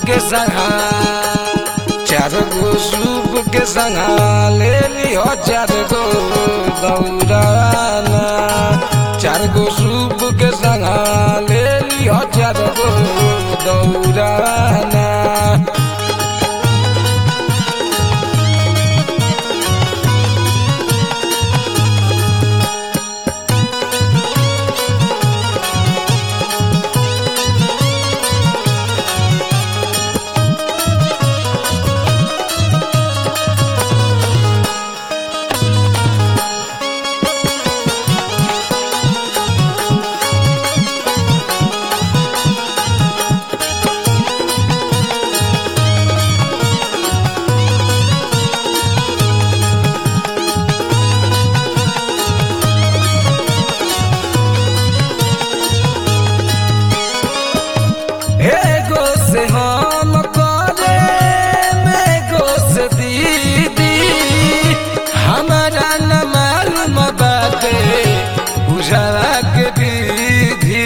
के संगा चार गो सूप के संगा ले लियो चार गो दौड़ाना चार गो सूप के संगा ले लियो चार गो दौड़ाना एगो से हम करे एगो से दीदी हमारा न मालूम बाटे बुझावा के विधि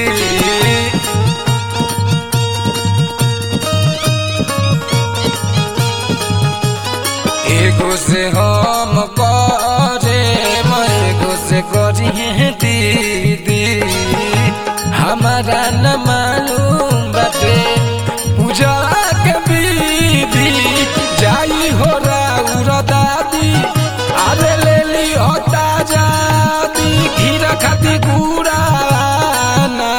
एगो से हम करे एगो से करिए दीदी हमारा न मालूम बाटे पूजा के विधि जाई हो राउर दादी अरे ले ली होता जादी खीरा खाती गुड़ाना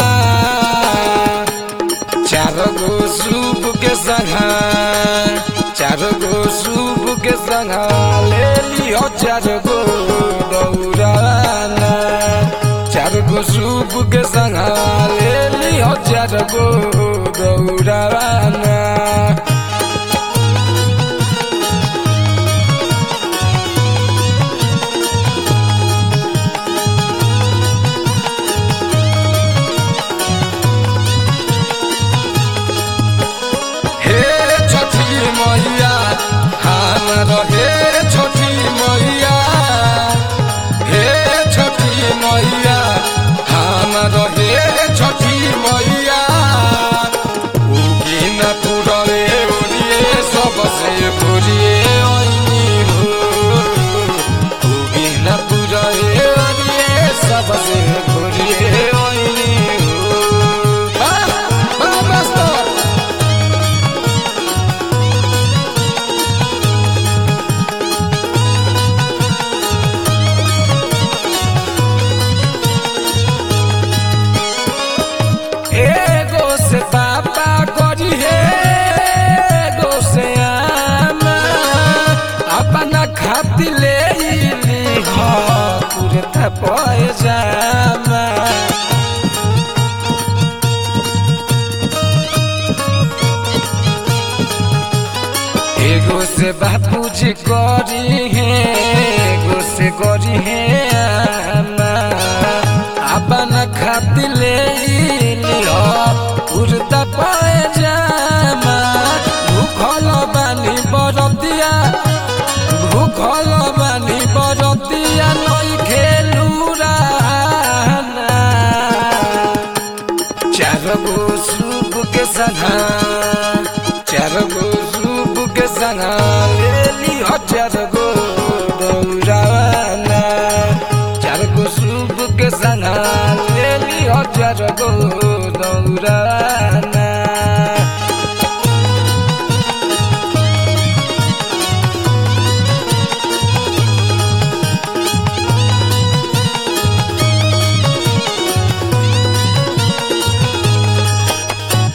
चार गो सूप के संगा चार गो सूप के संगा ले लियो चार गो दौड़ाना चार गो सूप के संगा ले लियो चार गो दौड़ाना हे छठी मैया हमर हे छठी मैया हे छठी मैया हमर हे छठी मैया उगिन पुरले ओरिए सबसे भोरिए ऐनी हो उगिन पुरले ओरिए सबसे भोरिए ऐनी हो आ, आ, मास्टर एगो से पापा करी हे एगो से आमा अपना खाती ले कुरता पैजामा एगो से बापूजी करी है एगो से करी है आमा अपना खाती ले लियो कुर्ता पैजामा भूखल बानी बरतिया भूखल बानी बरतिया नई खेलू राना चार गो सूप के संगा चार गो सूप के संगा ले लियो चार गो दौड़ाना चार गो सूप के संगा ले लियो चार गो दौड़ाना